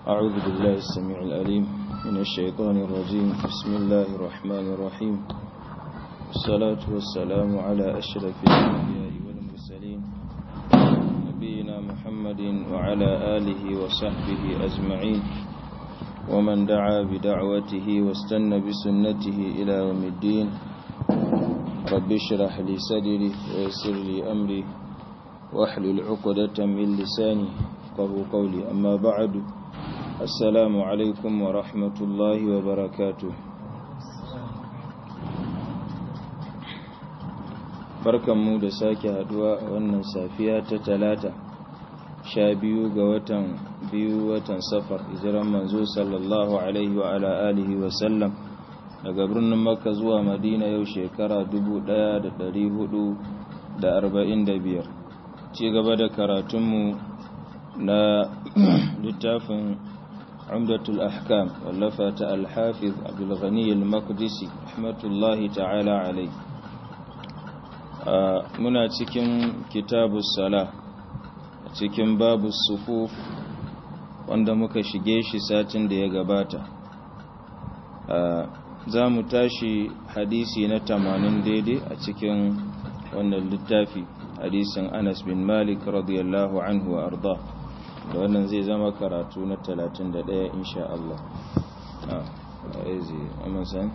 أعوذ بالله السميع الأليم من الشيطان الرجيم بسم الله الرحمن الرحيم الصلاة والسلام على أشرف الأنبياء والمرسلين نبينا محمد وعلى آله وصحبه أجمعين ومن دعا بدعوته واستنى بسنته إلى يوم الدين رب اشرح لي صدري ويسر لي أمري واحلل عقدة من لساني قبل قولي أما بعد السلام عليكم ورحمة الله وبركاته barkanmu da sake haduwa a wannan safiya ta talata sha biyu ga watan biyu watan safar hijiran manzo sallallahu alaihi wa ala alihi wa sallam daga birnin makka zuwa madina yau shekara 1445 ci gaba da karatunmu na littafin umdatul ahkam wallafa ta alhafiz abdulghani al-maqdisi rahmatullahi ta'ala alai muna cikin kitabus sala cikin babu sufuf wanda muka shige shi satin da ya gabata za mu tashi hadisi na tamanin daidai a cikin wannan littafi hadisin anas bin malik radiyallahu anhu wa arda da wannan zai zama karatu na 31 insha Allah a aizi amasan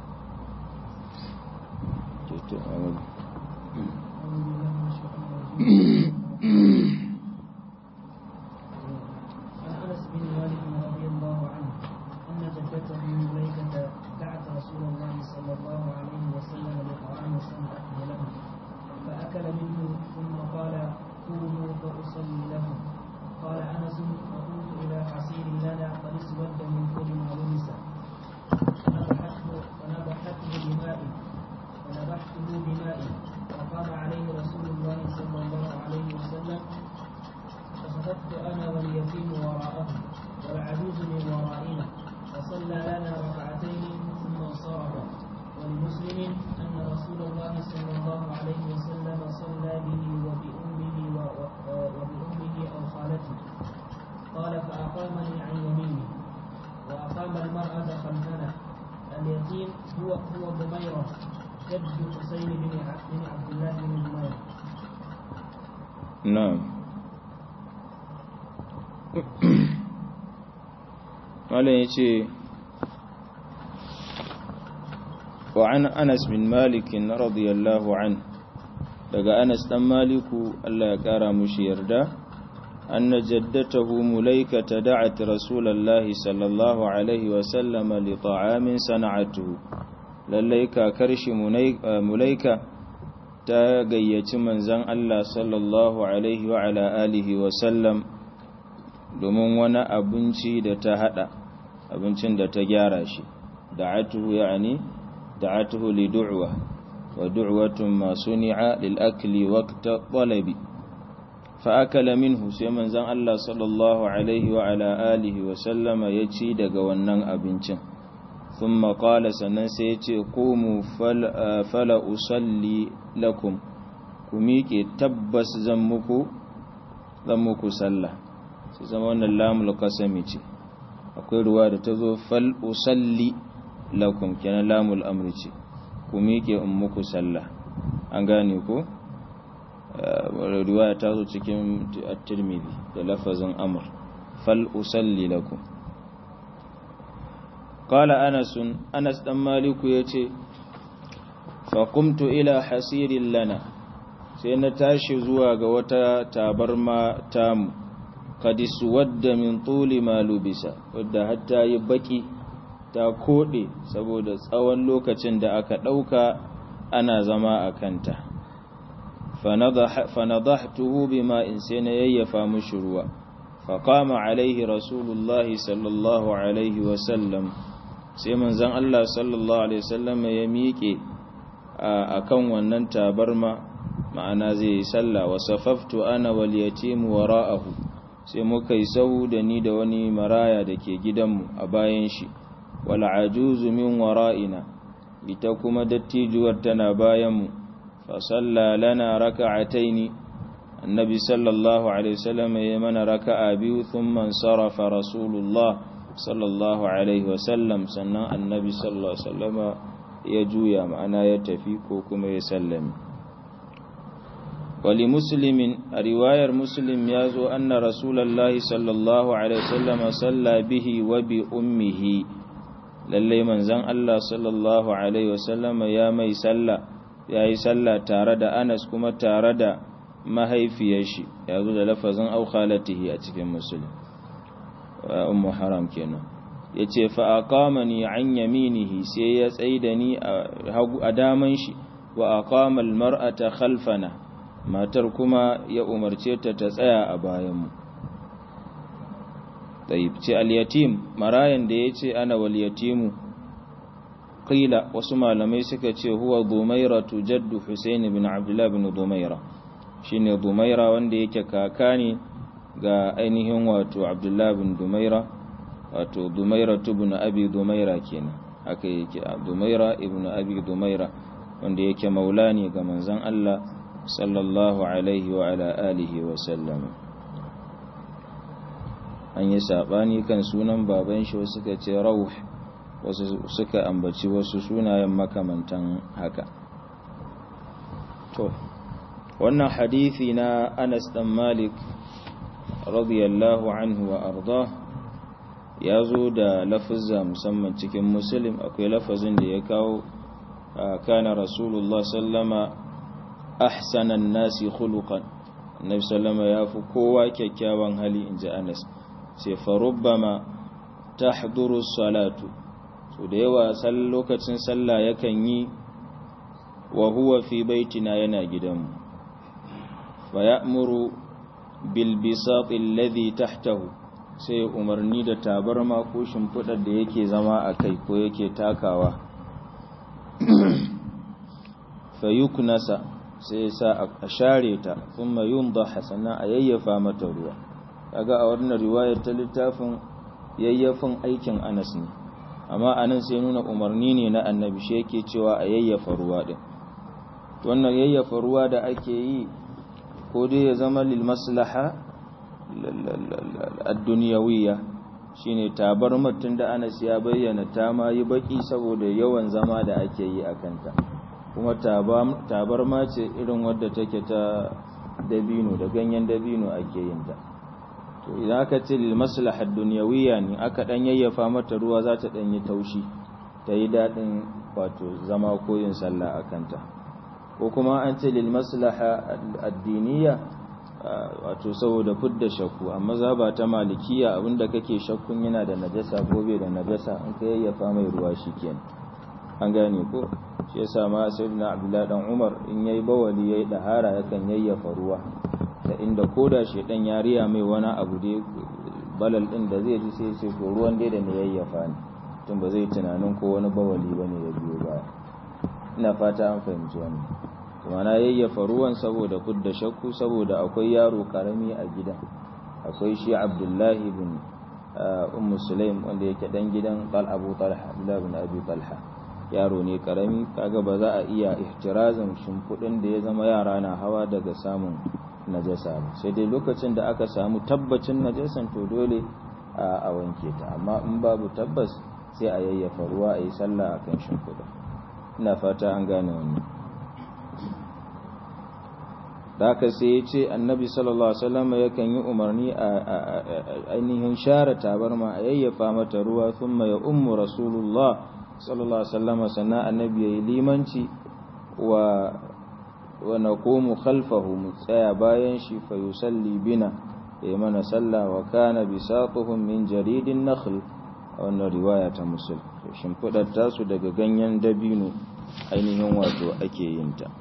فأكل منه ثم قال قوموا فأصلي لكم قال أنس فقمت إلى حصير لنا قد اسود من كل ما لبس فنبحته فنبحته بماء فنبحته بماء فقام عليه رسول الله صلى الله عليه وسلم فصفدت أنا واليتيم وراءه والعجوز من ورائنا فصلى لنا ركعتين ثم انصرف ولمسلم أن رسول الله صلى الله عليه وسلم صلى به وبأمه وبأمه أو خالته قال فأقامني عن يمينه وأقام المرأة خلفنا اليتيم هو هو ضميرة جد حسين بن بن عبد الله بن ضميرة نعم قال يجي وعن أنس بن مالك رضي الله عنه daga Anas dan Maliku Allah ya kara mushi yarda anna jaddatahu Mulaika tada'at Rasulullahi sallallahu alaihi wa sallam li ta'amin sana'atuhu lallai kakar shi Mulaika ta gayyaci manzon Allah sallallahu alaihi wa ala alihi wa sallam domin wani abinci da ta hada abincin da ta gyara shi da'atuhu ya'ani da'atuhu li du'wa ودعوة ما صنع للأكل وقت طلب فأكل منه سيمن زن الله صلى الله عليه وعلى آله وسلم يتي دغ wannan abincin ثم قال sannan sai yace qumu fala usalli lakum ku miƙe tabbas zan muku zan muku sallah sai zama wannan lamul qasami ce akwai ruwa da tazo fal usalli lakum kenan lamul amri ce ku miƙe in muku sallah an gane ko riwaya ta zo cikin at-tirmidhi da lafazin amr fal usalli lakum qala anas anas dan maliku yace fa qumtu ila hasirin lana sai na tashi zuwa ga wata tabarma tamu qad suwadda min tuli ma lubisa wadda hatta yi baki ta koɗe saboda tsawon lokacin da aka ɗauka ana zama a kanta fanadahtuhu bima in sai na yayyafa mushi ruwa faqama alaihi rasulullahi sallallahu alaihi wasallam sai manzon Allah sallallahu alaihi wasallam ya miƙe akan wannan tabarma ma'ana zai yi sallah wa safaftu ana wal yatim wara'ahu sai muka yi sahu da ni da wani maraya da ke gidanmu a bayan shi wal'ajuzu min wara'ina ita kuma dattijuwar tana bayanmu fa salla lana raka'ataini annabi sallallahu alaihi wasallam ya mana raka'a biyu thumma sarafa rasulullah sallallahu alaihi wasallam sannan annabi sallallahu alaihi wasallam ya juya ma'ana ya tafi ko kuma ya sallami wali muslimin a riwayar muslim ya zo anna rasulallahi sallallahu alaihi wasallam salla bihi wa bi ummihi lalle manzon Allah sallallahu alaihi wasallam ya mai salla yayi salla tare da Anas kuma tare da mahaifiyar shi ya zo da lafazin au khalatihi a cikin muslim ummu haram kenan yace fa aqamani an yaminihi sai ya tsaida ni a daman shi wa aqama almar'ata khalfana matar kuma ya umarce ta ta tsaya a bayan mu tayyib ce al-yatim marayan da yace ana wal yatimu qila wasu malamai suka ce huwa dumairatu jaddu husayn bin abdullah bin dumaira shine dumaira wanda yake kaka ne ga ainihin wato abdullah bin dumaira wato dumaira ibn abi dumaira kenan haka yake dumaira ibn abi dumaira wanda yake maula ne ga manzon Allah sallallahu alaihi wa ala alihi wa sallam an yi sabani kan sunan baban shi wasu suka ce rauh wasu suka ambaci wasu sunayen makamantan haka to wannan hadithi na Anas dan Malik radiyallahu anhu wa arda ya zo da lafazza musamman cikin muslim akwai lafazin da ya kawo kana rasulullah sallama ahsanan nasi khuluqan annabi sallama ya fi kowa kyakkyawan hali inji Anas sai farubbama tahduru salatu so da yawa lokacin sallah yakan yi wa huwa fi baitina yana gidanmu fa ya'muru bil bisat alladhi tahtahu sai umarni da tabarma ko shimfidar da yake zama a kai ko yake takawa fa yuknasa sai sa a share ta kuma yundaha sannan a yayyafa mata ruwa kaga a wannan riwayar ta littafin yayyafin aikin Anas ne amma anan sai nuna umarni ne na annabi shi yake cewa a yayyafa ruwa din wannan yayyafa ruwa da ake yi ko dai ya zama lil maslaha ad-dunyawiyya shine tabar mutun da Anas ya bayyana ta ma yi baki saboda yawan zama da ake yi akan ta kuma tabar ma ce irin wadda take ta dabino da ganyen dabino ake yin ta to idan aka ce lil maslahad dunyawiyya ne aka dan yayyafa mata ruwa za ta dan yi taushi ta yi dadin wato zama ko yin sallah akan ta ko kuma an ce lil maslaha addiniya wato saboda fudda shakku amma zaba ta malikiya abinda kake shakkun yana da najasa ko bai da najasa in ka yayyafa mai ruwa shikenan an gane ko shi yasa ma sayyidina abdullahi dan umar in yayi bawali yayi dahara yakan yayyafa ruwa da inda koda shedan ya riya mai wani abu dai balal din da zai ji sai sai to ruwan dai da ne yayyafa ne tun ba zai tunanin ko wani bawali bane ya biyo baya ina fata an fahimci wannan kuma na yayyafa ruwan saboda kudda shakku saboda akwai yaro karami a gidan akwai shi abdullahi bin ummu sulaim wanda yake dan gidan qal abu talha abdullahi bin abi talha yaro ne karami kaga ba za a iya ihtirazin shimfudin da ya zama yara na hawa daga samun najasa ba sai dai lokacin da aka samu tabbacin najasan to dole a wanke ta amma in babu tabbas sai a yayyafa ruwa a yi sallah akan shimfudin ina fata an gane wannan da haka sai ya ce annabi sallallahu alaihi wasallam yakan yi umarni a ainihin share tabarma a yayyafa mata ruwa thumma ya ummu rasulullah sallallahu alaihi wasallam sannan annabi yayi limanci wa wa naqumu khalfahu mu tsaya bayan shi fa yusalli bina yayi mana sallah wa kana bisatuhum min jaridin nakhl a wannan riwaya ta musul shimfidar tasu daga ganyen dabino ainihin wato ake yin ta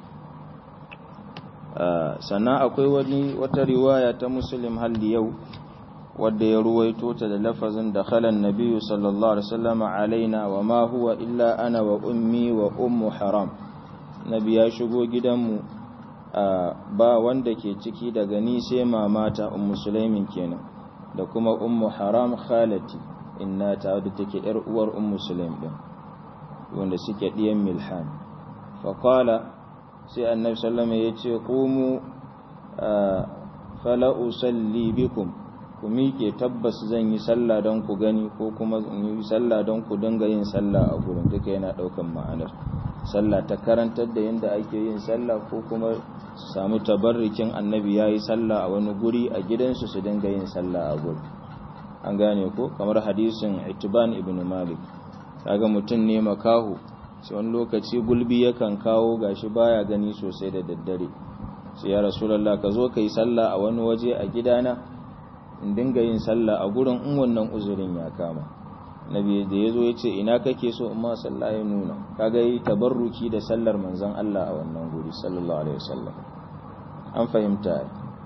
sannan akwai wani wata riwaya ta muslim halli yau wadda ya ruwaito ta da lafazin da khalan nabiyyu sallallahu alaihi wasallam alaina wa ma huwa illa ana wa ummi wa ummu haram nabi ya shigo gidanmu ba wanda ke ciki daga ni sai mamata ummu sulaimin kenan da kuma ummu haram khalati inna ta wadda take yar uwar ummu sulaim din wanda suke diyan milhan fa qala sai annabi sallama ya ce ƙumu fala usalli bikum ku miƙe tabbas zan yi sallah don ku gani ko kuma in yi sallah don ku dinga yin sallah a gurin duka yana ɗaukan ma'anar sallah ta karantar da yadda ake yin sallah ko kuma su samu tabarrikin annabi ya yi sallah a wani guri a gidansu su dinga yin sallah a guri an gane ko kamar hadisin itiban ibn malik kaga mutum ne makahu sai wani lokaci gulbi yakan kawo gashi baya gani sosai da daddare sai ya rasulullah ka zo ka yi sallah a wani waje a gidana in dinga yin sallah a gurin in wannan uzurin ya kama nabi da ya zo ya ce ina kake so in ma sallah ya nuna kaga yi tabarruki da sallar manzon Allah a wannan guri sallallahu alaihi wasallam an fahimta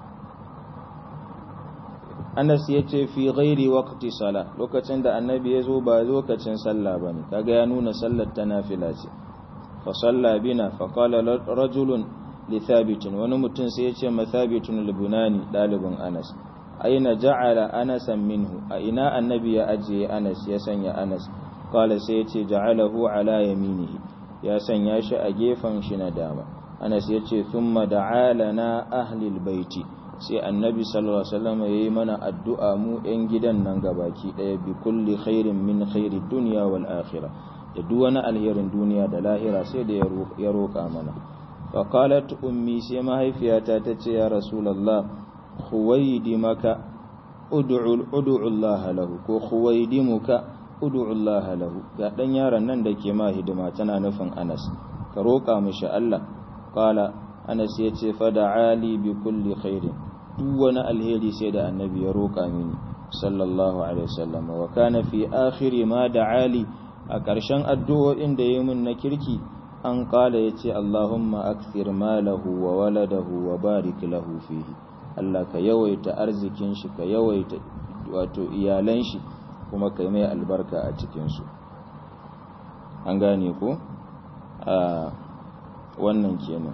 Anas ya ce fi ghairi waqti sala lokacin da annabi ya zo ba lokacin sallah bane kaga ya nuna sallar ta nafila ce fa salla bina fa qala rajulun li thabit wani mutum sai ya ce ma thabitun al-bunani dalibin Anas aina ja'ala anasan minhu a ina annabi ya ajiye anas ya sanya anas qala sai yace ja'alahu ala yaminihi ya sanya shi a gefen shi na dama anas yace thumma da'ala na ahli albayti sai annabi sallallahu alaihi wasallam yayi mana addu'a mu ɗan gidan nan gabaki daya bi kulli khairin min khairi dunya wal akhirah da duk wani alherin duniya da lahira sai da ya roƙa mana fa qalat ummi sai mahaifiyata tace ya rasulullah khuwaydimaka ud'u ud'u Allah lahu ko khuwaydimuka ud'u Allah lahu ga dan yaron nan da ke ma hidima tana nufin Anas ka roƙa mishi Allah qala Anas yace fa da'ali bi kulli khairin duk wani alheri sai da annabi ya roƙa mini sallallahu alaihi wasallam wa kana fi akhiri ma da'ali a ƙarshen addu'o'in da yayi min na kirki an qala yace Allahumma akthir malahu wa waladahu wa barik lahu fihi Allah ka yawaita arzikin shi ka yawaita wato iyalan shi kuma ka mai albarka a cikinsu an gane ko a wannan kenan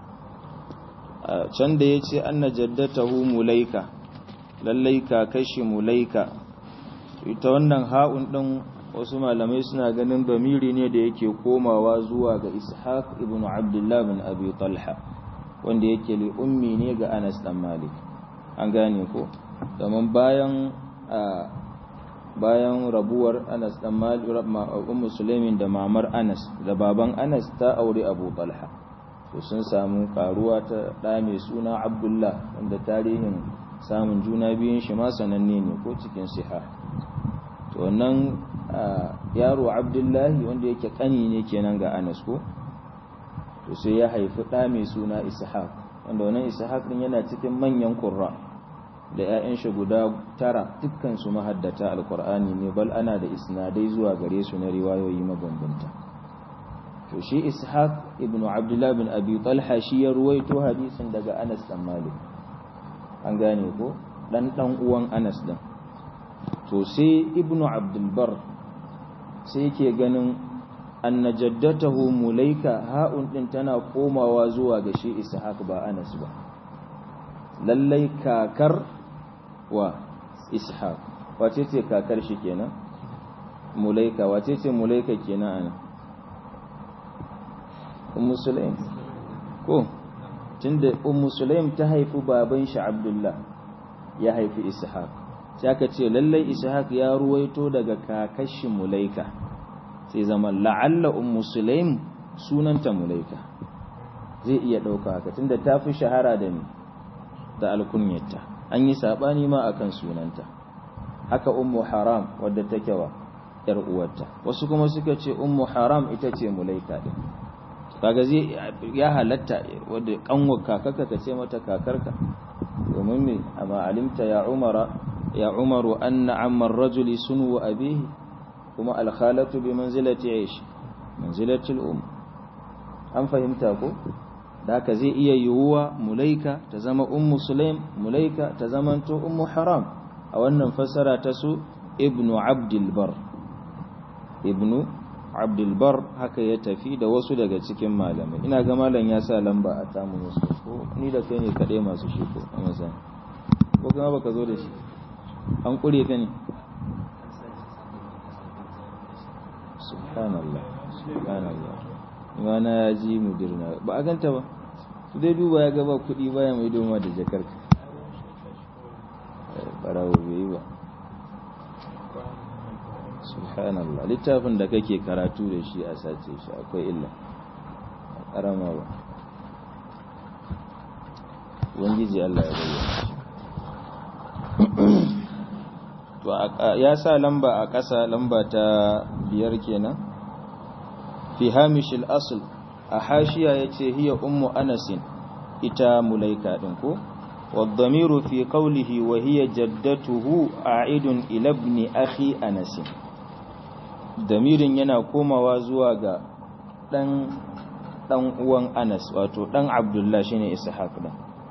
a can da ya ce an na jaddatahu mulaika lallai ka kashi mulaika ita wannan ha'un ɗin wasu malamai suna ganin bamiri ne da yake komawa zuwa ga ishaq ibn abdullah bin abi talha wanda yake li ummi ne ga Anas dan Malik an gane ko domin bayan bayan rabuwar Anas dan Malik ummu Sulaimin da mamar Anas da baban Anas ta aure Abu Talha to sun samu karuwa ta da mai suna Abdullah wanda tarihin samun juna biyun shi ma sananne ne ko cikin siha to wannan yaro Abdullahi wanda yake kani ne kenan ga Anas ko to sai ya haifi ɗa mai suna ishaq wanda wannan ishaq ɗin yana cikin manyan ƙurra da 'ya'yan shi guda tara dukkan su mahaddata alƙur'ani ne bal ana da isnadai zuwa gare su na riwayoyi mabambanta to shi ishaq ibn abdullah bin abi talha shi ya ruwaito hadisin daga anas dan malik an gane ko dan dan uwan anas din to sai ibn abdul bar sai yake ganin anna jaddatahu mulaika ha'un din tana komawa zuwa ga shi ishaq ba anas ba lallai kakar wa ishaq wace ce kakar shi kenan mulaika wace ce mulaika kenan ana ummu sulaim ko tunda ummu sulaim ta haifi baban shi abdullah ya haifi ishaq sai aka ce lallai ishaq ya ruwaito daga kakar shi mulaika sai zama la'alla ummu sulaim sunanta mulaika zai iya ɗauka haka tunda ta fi shahara da ni da alkunyarta an yi saɓani ma akan sunanta haka ummu haram wadda take wa ‘yar uwarta wasu kuma suka ce ummu haram ita ce mulaika ɗin kaga zai ya halatta wadda kanwar kakarka ka ce mata kakarka domin me amma alimta ya umara ya umaru anna ammar rajuli sunu abihi kuma alkhalatu bi manzilati aish manzilati al-um an fahimta ko da haka zai iya yiwuwa mulaika ta zama ummu sulaim mulaika ta zamanto ummu haram a wannan fassara ta su ibnu abdul bar ibnu abdul bar haka ya tafi da wasu daga cikin malamai ina ga malam ya sa lamba a tamu musu ko ni da kai ne kaɗai masu shi ko a masani ko kuma baka zo da shi an kure ka ne subhanallah subhanallah imana ya ji mudirna ba a ganta ba su dai duba ya gaba kuɗi baya mai doma da jakarka barawo bai yi ba subhanallah littafin da kake karatu da shi a sace shi akwai illa a karama ba ubangiji Allah ya bayyana to ya sa lamba a ƙasa lamba ta biyar kenan fi hamishil asl a hashiya yace hiya ummu anasin ita mulaika din ko والضمير في قوله وهي جدته عائد إلى ابن أخي أنس ضمير yana komawa zuwa ga dan dan uwan Anas wato dan Abdullah shine Ishaq dan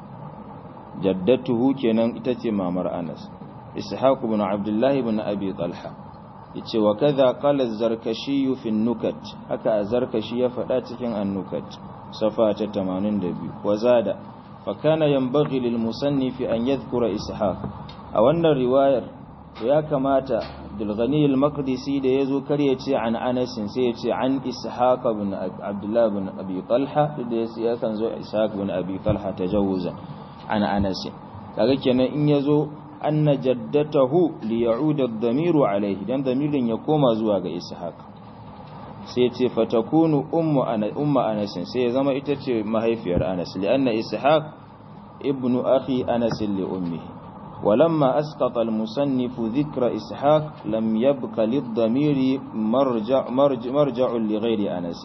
jaddatuhu kenan ita ce mamar Anas Ishaq ibn Abdullah ibn Abi Talha yace wa kaza qala az-Zarkashi fi an-nukat haka az-Zarkashi ya faɗa cikin an-nukat safa ta 82 wa zada فكان ينبغي للمصنف أن يذكر إسحاق أو أن الرواية يا كماتا بالغني المقدسي ده يزو كريتي عن أنس سيتي عن إسحاق بن عبد الله بن أبي طلحة ده يسي كان زو إسحاق بن أبي طلحة تجوزا عن أنس kaga kenan in yazo anna jaddatahu li ya'uda ad-damiru alayhi dan damirin ya koma zuwa ga ishaq sai ce fatakunu ummu ana umma anas sai ya zama ita ce mahaifiyar anas lianna ishaq ibnu akhi anas li ummihi ولما أسقط المصنف ذكر إسحاق لم يبق للضمير مرجع, مرجع, مرجع لغير أنس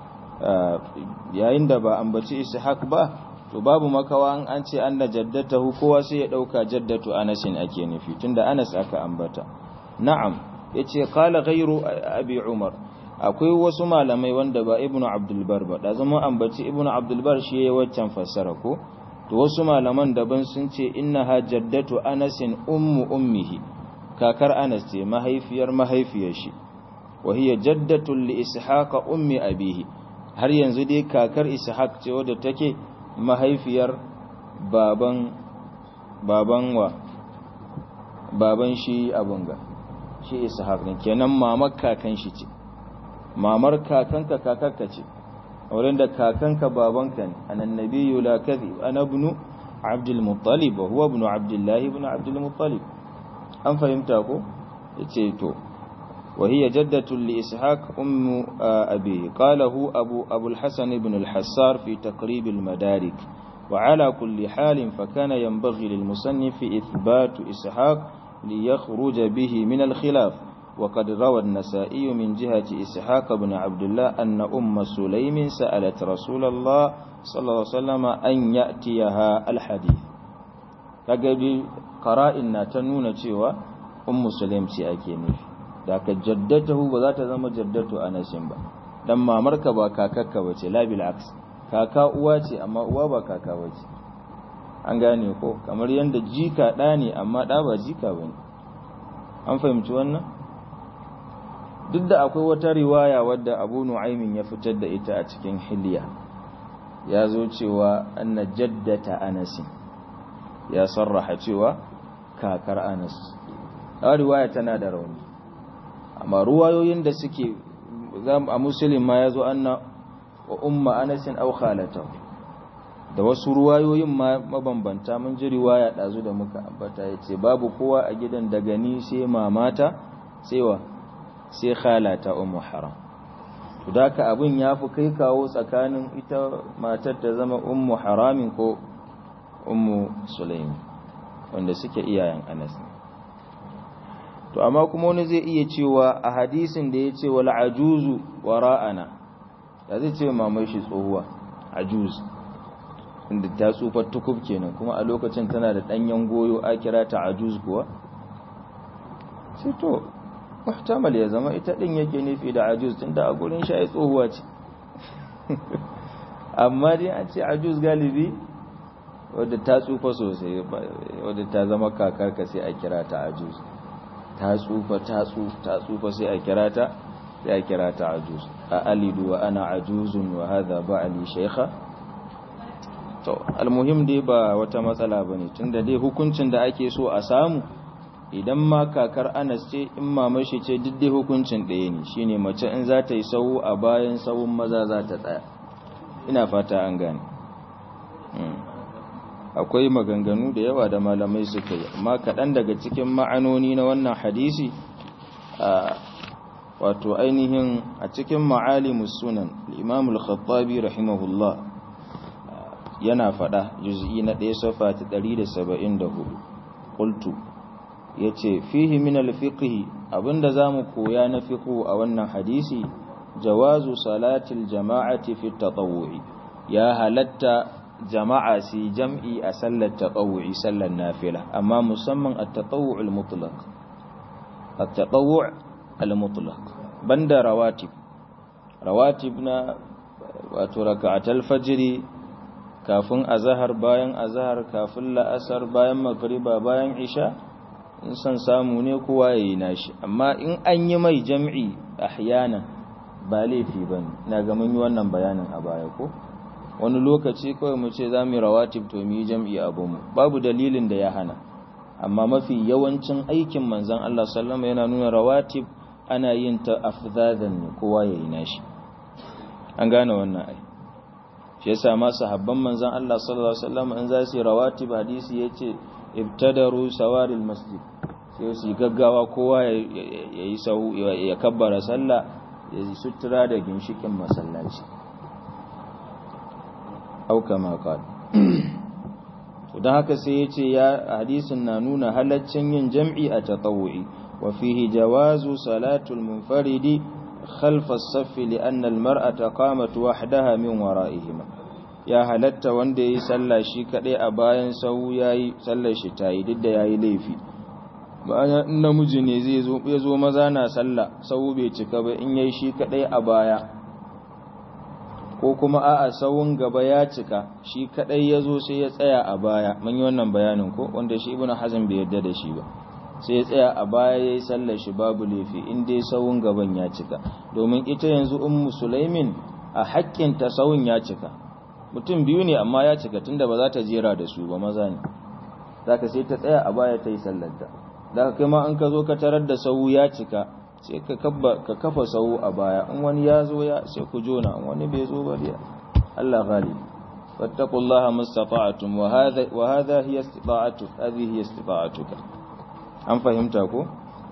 yayin da ba ambaci ishaq ba to babu makawa an ce anna jaddatahu kowa sai ya dauka jaddatu anasin ake nufi tunda anas aka ambata na'am yace qala ghayru abi umar akwai wasu malamai wanda ba ibnu abdul bar ba da zama ambaci ibnu abdul bar shi yayi waccan fassara ko to wasu malaman daban sun ce innaha jaddatu anasin ummu ummihi kakar anas ce mahaifiyar mahaifiyar shi wa hiya jaddatu li ishaqa ummi abihi har yanzu dai kakar ishaq ce wadda take mahaifiyar baban baban wa baban shi abunga shi ishaq ne kenan mamar kakan shi ce mamar kakanka kakarka ce wurin da kakanka babanka ne anan nabiyyu la kadhib ana ibn abdul muttalib wa huwa ibn abdullah ibn abdul muttalib an fahimta ko yace to wa hiya jaddatu li ishaq ummu abi qalahu abu abu al-hasan ibn al-hassar fi taqrib al-madarik وعلى كل حال فكان ينبغي للمصنف إثبات إسحاق ليخرج به من الخلاف وقد روى النسائي من جهة إسحاق بن عبد الله أن أم سليم سألت رسول الله صلى الله عليه وسلم أن يأتيها الحديث كقبل قرائنا تنون تيوى أم سليم سيأكيني ذاك جدته وذات زم جدته أنا سنبا لما مركبا كاكاكا وتي لا بالعكس كاكا uwace amma uwa ba kaka wace an gane ko kamar yanda jika ɗa ne amma ɗa ba jika bane an fahimci wannan duk da akwai wata riwaya wadda abu nu'aimin ya fitar da ita a cikin hiliya ya zo cewa anna jaddata anasin ya sarraha cewa kakar anas a riwaya tana da rauni amma ruwayoyin da suke a musulun ma ya zo anna wa umma anasin au khalatahu da wasu ruwayoyin ma mabambanta mun ji riwaya ɗazu da muka ambata ya ce babu kowa a gidan daga ni sai mamata sai wa sai khalata ummu haram to daka abin yafi kai kawo tsakanin ita matar ta zama ummu haramin ko ummu sulaimi wanda suke iyayen Anas to amma kuma wani zai iya cewa a hadisin da yace wal ajuzu wara'ana da zai ce mamai shi tsohuwa ajuz inda ta tsufa tukub kenan kuma a lokacin tana da danyen goyo a kira ta ajuz kuwa sai to muhtamal ya zama ita din yake nufi da ajuz tunda a gurin shi ai tsohuwa ce amma dai an ce ajuz galibi wadda ta tsufa sosai wadda ta zama kakarka sai a kira ta ajuz ta tsufa ta tsufa ta tsufa sai a kira ta sai a kira ta ajuz a alidu wa ana ajuzun wa hadha ba'ali shaykha to almuhim dai ba wata matsala bane tunda dai hukuncin da ake so a samu idan ma kakar anas ce in mamashi ce dai hukuncin ɗaya ne shine mace in za ta yi sau a bayan sauun maza za ta tsaya ina fata an gane akwai maganganu da yawa da malamai suka yi amma kaɗan daga cikin ma'anoni na wannan hadisi wato ainihin a cikin ma'alimus sunan imam al-khattabi rahimahullah yana faɗa juz'i na ɗaya safa ta 174 qultu yace fihi min al-fiqh abinda zamu koya na fiqh a wannan hadisi jawazu salatil jama'ati fi tatawwu'i ya halatta jama'a si jam'i a sallar tatawwu'i sallar nafila amma musamman at-tatawwu' al-mutlaq at-tatawwu' al-mutlaq banda rawatib rawatib na wato raka'atul fajr kafin azhar bayan azhar kafin la'asar bayan magriba bayan isha in san samu ne kowa yayi nashi amma in an yi mai jam'i ahyana ba laifi bane na ga mun yi wannan bayanin a baya ko wani lokaci kawai mu ce za mu yi rawatib to mu yi jam'i abinmu babu dalilin da ya hana amma mafi yawancin aikin manzan Allah sallama yana nuna rawatib ana yin ta afzadan ne kowa ya yi nashi an gane wannan ai shi yasa ma sahabban manzan Allah sallallahu alaihi wasallam in za su yi rawatib hadisi yace ibtadaru sawaril masjid sai su yi gaggawa kowa ya yi sau ya kabbara sallah ya sutura da ginshikin masallaci au kama qal to dan haka sai yace ya hadisin na nuna halaccin yin jam'i a tatawu'i wa fihi jawazu salatul munfaridi khalf as-saff li'anna al-mar'ata qamat wahdaha min wara'ihima ya halatta wanda yayi sallah shi kadai a bayan sau yayi sallar shi tayi duk da yayi laifi bayan namiji ne zai zo ya zo maza na sallah sau bai cika ba in yayi shi kadai a baya ko kuma a'a sawun gaba ya cika shi kadai ya zo sai ya tsaya a baya mun yi wannan bayanin ko wanda shi ibnu hazm bai yarda da shi ba sai ya tsaya a baya yayi sallar shi babu laifi in dai sawun gaban ya cika domin ita yanzu ummu sulaimin a haƙƙin ta sawun ya cika mutum biyu ne amma ya cika tunda ba za ta jera da su ba maza ne zaka sai ta tsaya a baya ta yi sallar ta da kai ma an ka zo ka tarar da sawu ya cika sai ka kafa sau a baya in wani ya zo ya sai ku jona in wani bai zo ba ya Allah ghalib fattaqullaha mustata'tum wa hadha wa hadha hiya istita'atu hadhihi hiya istita'atuka an fahimta ko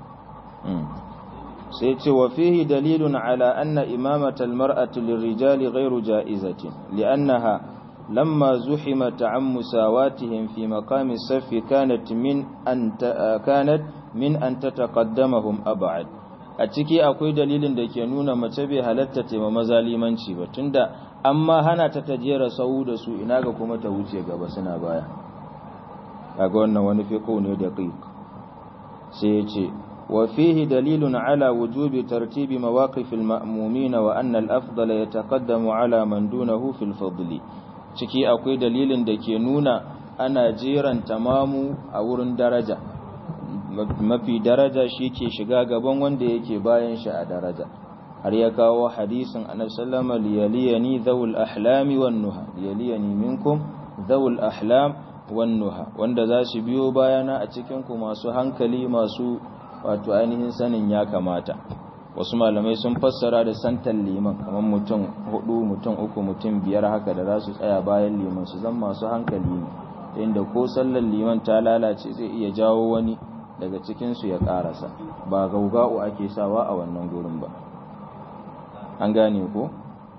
sai ce wa fihi dalilun ala anna imamata almar'ati lirrijali ghayru ja'izatin li'annaha lamma zuhimat an musawatihim fi maqami as-saff kanat min an kanat min an tataqaddamahum ab'ad a ciki akwai dalilin da ke nuna mace bai halatta tema maza limanci ba tunda amma hana ta tajera sau da su ina ga kuma ta wuce gaba suna baya kaga wannan wani fiqo ne da qiq sai ya ce wa fihi dalilun ala wujubi tartibi mawaqif al-ma'mumin wa anna al-afdal yataqaddamu ala man dunahu fil fadli ciki akwai dalilin da ke nuna ana jeran tamamu a wurin daraja mafi daraja shi ke shiga gaban wanda yake bayan shi a daraja har ya kawo hadisin annabi sallama liyaliyani dhawul ahlami wan nuha liyaliyani minkum dhawul ahlam wan nuha wanda za su biyo bayana a cikin ku masu hankali masu wato ainihin sanin ya kamata wasu malamai sun fassara da santan liman kamar mutum hudu mutum uku mutum biyar haka da za su tsaya bayan liman su zan masu hankali ne inda ko sallar liman ta lalace zai iya jawo wani daga cikinsu ya karasa ba gauga'u ake sawa a wannan gurin ba an gane ko?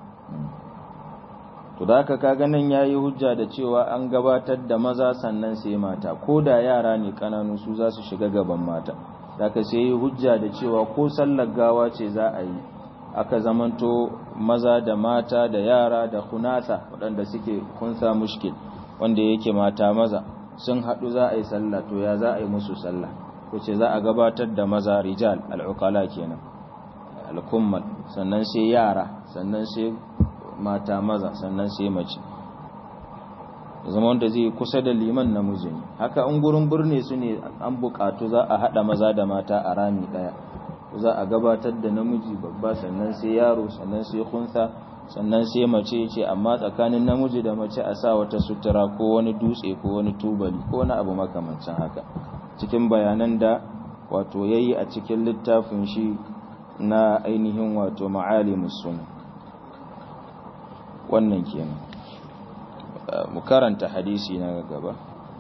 to da aka kaga nan ya yi hujja da cewa an gabatar da maza sannan sai mata ko da yara ne kananu su za su shiga gaban mata da aka sai yi hujja da cewa ko sallar gawa ce za a yi aka zamanto maza da mata da yara da kunasa waɗanda suke kunsa mushkil wanda yake mata maza sun haɗu za a yi sallah to ya za a yi musu sallah ko ce za a gabatar da maza rijal al'ukala kenan al'kummal sannan sai yara sannan sai mata maza sannan sai mace zama wanda zai kusa da liman namiji ne haka in gurin birni su ne an bukatu za a haɗa maza da mata a rami ɗaya za a gabatar da namiji babba sannan sai yaro sannan sai kunsa sannan sai mace ce amma tsakanin namiji da mace a sa wata sutura ko wani dutse ko wani tubali ko wani abu makamancin haka cikin bayanan da wato yayi a cikin littafin shi na ainihin wato ma'alimus sunna wannan kenan mu karanta hadisi na gaba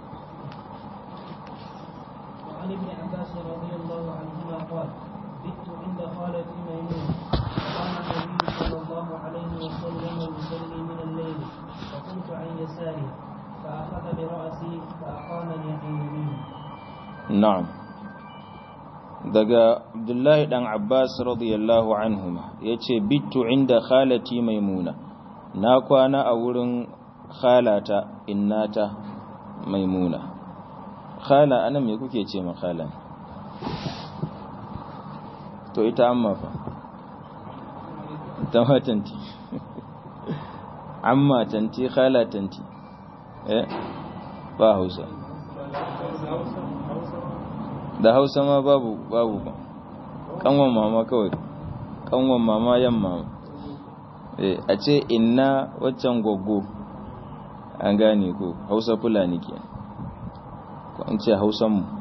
وعن ابن عباس رضي الله عنهما قال بت عند خالتي ميمون وقام النبي صلى الله عليه وسلم يصلي من الليل فقمت عن يساره فأخذ برأسي فأقامني عن يمينه na'am daga abdullahi dan abbas radiyallahu anhuma yace bittu inda khalati maimuna na kwana a wurin khalata innata maimuna khala anan me kuke ce ma khala to ita amma fa ta matanti amma tanti khala tanti eh ba hausa da hausa ma babu babu ba kanwan mama kawai kanwan mama yan mama eh a ce inna waccan goggo an gane ko hausa fulani ke ko an ce hausan mu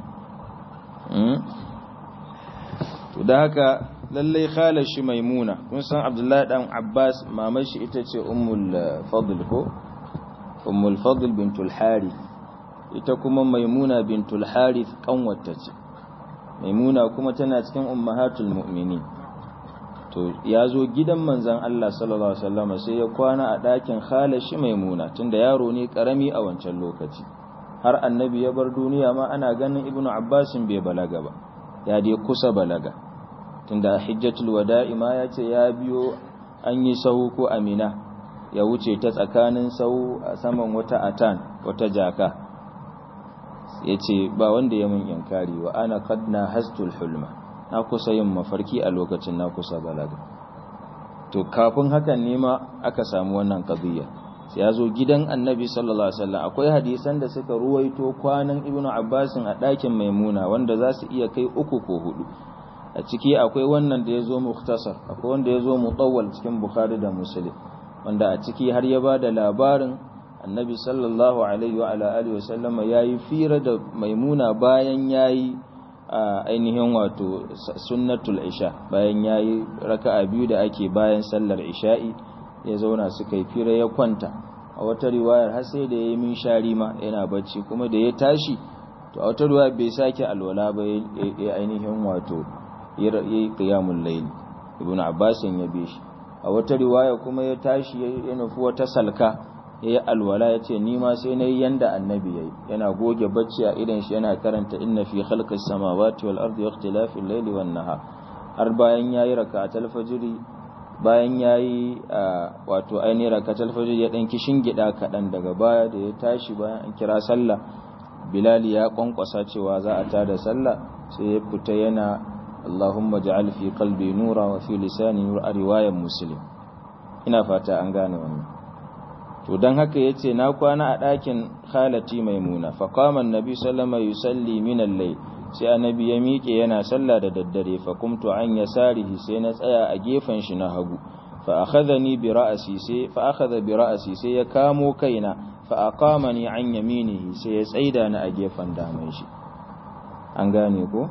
to da haka lallai khalar shi maimuna kun san abdullahi dan abbas mamar shi ita ce ummul fadl ko ummul fadl bintul harith ita kuma maimuna bintul harith kanwata ce maimuna kuma tana cikin ummahatul mu'minin to ya zo gidan manzan Allah sallallahu alaihi wasallam sai ya kwana a ɗakin khalashi maimuna tunda yaro ne karami a wancan lokaci har annabi ya bar duniya ma ana ganin ibnu abbasin bai balaga ba ya dai kusa balaga tunda hijjatul wada'i ma ya ce ya biyo an yi sahu ko amina ya wuce ta tsakanin sahu a saman wata atan wata jaka ya ce ba wanda ya mun yankari wa ana kad na hastul hulma na kusa yin mafarki a lokacin na kusa balaga to kafin hakan ne ma aka samu wannan qadiyya sai ya zo gidan annabi sallallahu alaihi wasallam akwai hadisan da suka ruwaito kwanan ibnu abbasin a ɗakin maimuna wanda za su iya kai uku ko hudu a ciki akwai wannan da ya zo mukhtasar akwai wanda ya zo mutawwal cikin bukhari da muslim wanda a ciki har ya ba da labarin annabi sallallahu alaihi wa ala alihi wasallam yayi fira da maimuna bayan yayi ainihin wato sunnatul isha bayan yayi raka'a biyu da ake bayan sallar isha'i ya zauna suka yi fira ya kwanta a wata riwayar har sai da yayi min shari ma yana bacci kuma da ya tashi to a wata riwaya bai sake alwala ba ya ainihin wato yayi qiyamul layl ibnu abbas ya bi shi a wata riwaya kuma ya tashi ya nufi wata salka ya yi alwala ya ce nima sai na yi yanda annabi ya yi yana goge bacci a idan shi yana karanta inna fi khalqis samawati wal ardi ikhtilafil layli wan nahar har bayan yayi rak'atul fajri bayan yayi wato ainihin rak'atul fajri ya dan kishin gida kadan daga baya da ya tashi bayan an kira sallah bilal ya kwankwasa cewa za a tada sallah sai ya fita yana Allahumma ja'al fi qalbi nura wa fi lisani nur a riwayar muslim ina fata an gane wannan to don haka ya ce na kwana a ɗakin khalati maimuna faƙaman nabi sallama yusalli minan lai sai annabi ya miƙe yana sallah da daddare fa kumtu an ya sarihi sai na tsaya a gefen shi na hagu fa akhadhani bi ra'si sai fa akhadha bi ra'si sai ya kamo kaina fa aqamani an yaminihi sai ya tsaida ni a gefen daman shi an gane ko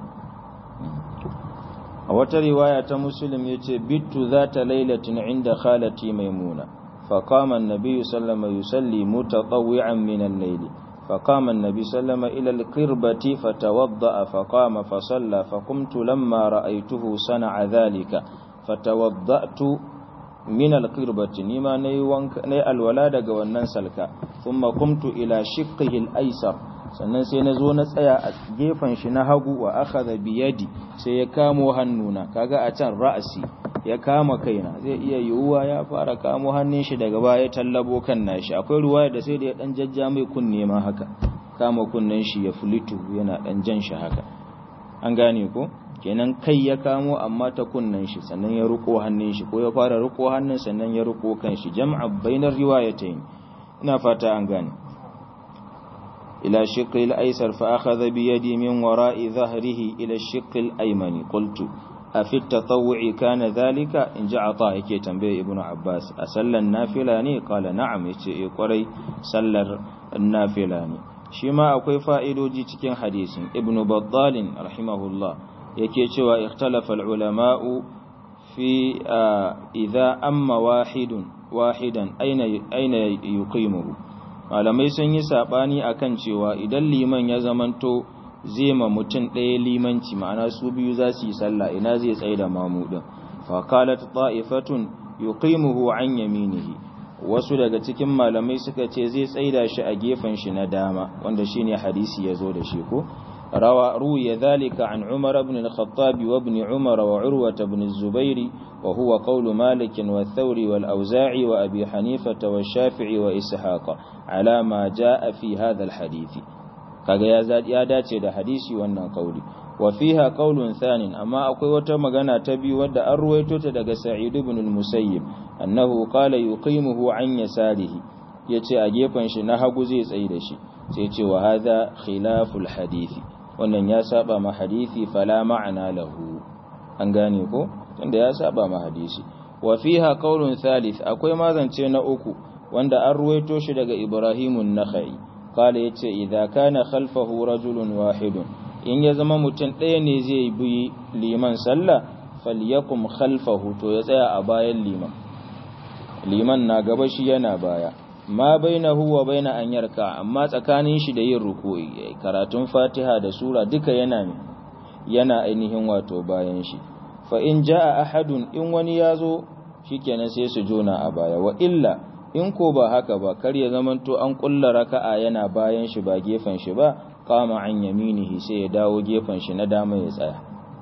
a wata riwaya ta muslim yace bittu zata lailatin inda khalati maimuna فقام النبي صلى الله عليه وسلم يصلي متطوعا من الليل فقام النبي صلى الله عليه وسلم إلى القربة فتوضأ فقام فصلى فقمت لما رأيته صنع ذلك فتوضأت من القربة نما ني الولادة قوانا سلكا ثم قمت إلى شقه الأيسر sannan sai na zo na tsaya a gefen shi na hagu wa akhadha biyadi sai ya kamo hannuna kaga a can ra'asi ya kama kaina zai iya yiwuwa ya fara kamo hannun shi daga baya tallabo kan nashi akwai ruwaya da sai da ya dan jajja mai kunne ma haka kama kunnen shi ya fulitu yana dan jan shi haka an gane ko kenan kai ya kamo amma ta kunnen shi sannan ya ruko hannun shi ko ya fara ruko hannun sannan ya ruko kan shi jam'a bainar riwayatayn ina fata an gane ila shiqqi al-aysar fa akhadha bi yadi min wara'i dhahrihi ila shiqqi al-aymani qultu a fi tatawu'i kana zalika in ji ata yake tambaye ibnu abbas a sallar nafila ne kala na'am yace eh kwarai sallar nafila ne shi ma akwai fa'idoji cikin hadisin ibnu baddalin rahimahullah yake cewa ikhtalafa ulama'u fi idza amma wahidun wahidan aina aina yuqimuhu malamai sun yi sabani akan cewa idan liman ya zamanto zai ma mutum ɗaya limanci ma'ana su biyu za su yi sallah ina zai tsaye da mamudin fa qalat ta'ifatun yuqimuhu an yaminihi wasu daga cikin malamai suka ce zai tsaida shi a gefen shi na dama wanda shine hadisi yazo da shi ko rawa ruya dhalika an umar ibn al-khattab wa ibn umar wa urwa ibn az-zubair wa huwa qawl malik wa thawri wal auza'i wa abi hanifa wa shafi'i wa ishaq ala ma jaa fi hadha al-hadith kaga ya ya dace da hadisi wannan kauli wa fiha qaulun thanin amma akwai wata magana ta biyu wadda an ruwaito ta daga sa'id ibn al-musayyib annahu qala yuqimuhu an yasarihi yace a gefen shi na hagu zai tsayi da shi sai ce wa hadha khilaful hadisi wannan ya saba ma hadisi fala ma'ana lahu an gane ko tunda ya saba ma hadisi wa fiha qaulun thalith akwai mazance na uku wanda an ruwaito shi daga ibrahimun nakhai qala yace idza kana khalfahu rajulun wahidun in ya zama mutum ɗaya ne zai bi liman sallah falyakum khalfahu to ya tsaya a bayan liman liman na gaba shi yana baya ma bainahu wa baina an yarka amma tsakanin shi da yin ruku'i karatun fatiha da sura duka yana ne yana ainihin wato bayan shi fa in jaa ahadun in wani yazo shikenan sai su jona a baya wa illa in ko ba haka ba kar ya zamanto an kulla raka'a yana bayan shi ba gefen shi ba qama an yaminihi sai ya dawo gefen shi na dama ya tsaya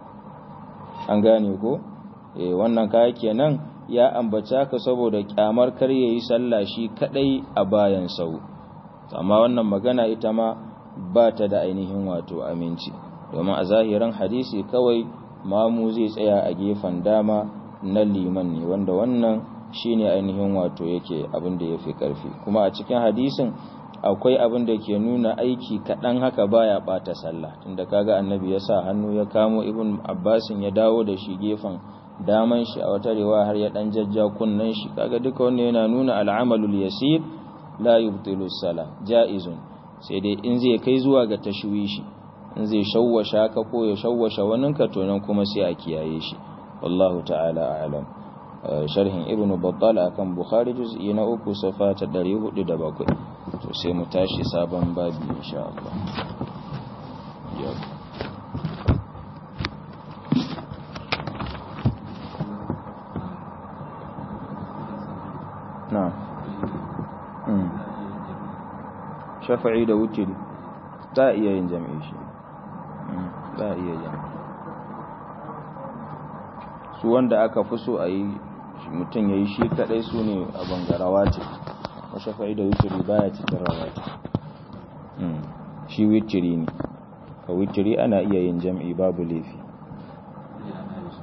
an gane ko eh wannan kaya kenan ya ambace ka saboda kyamar kar yayi sallah shi kadai a bayan sau amma wannan magana ita ma ba ta da ainihin wato aminci domin a zahirin hadisi kawai mamu zai tsaya a gefen dama na liman ne wanda wannan shine ainihin wato yake abin da yafi karfi kuma a cikin hadisin akwai abin da ke nuna aiki kaɗan haka baya ɓata sallah tunda kaga annabi ya sa hannu ya kamo ibn abbasin ya dawo da shi gefen daman shi a wata rewa har ya ɗan jajja kunnen shi kaga duka wannan yana nuna al'amalul yasir la yubtilu sala ja'izun sai dai in zai kai zuwa ga tashwishi in zai shawwasha ka ko ya shawwasha wani ka to nan kuma sai a kiyaye shi wallahu ta'ala a'lam sharhin ibnu battal akan bukhari juz'i na uku safa ta 407 to sai mu tashi sabon babi insha Allah na shafa'i da wutiri za a iya yin jami'i shi za a iya jami'i su wanda aka fi so a yi mutum ya yi shi kadai su ne a bangarawa ce shafa'i da witiri baya cikin rawati shi witiri ne ka witiri ana iya yin jam'i babu laifi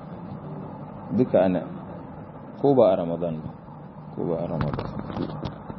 duka ana ko ba a ramadan ba ko ba a ramadan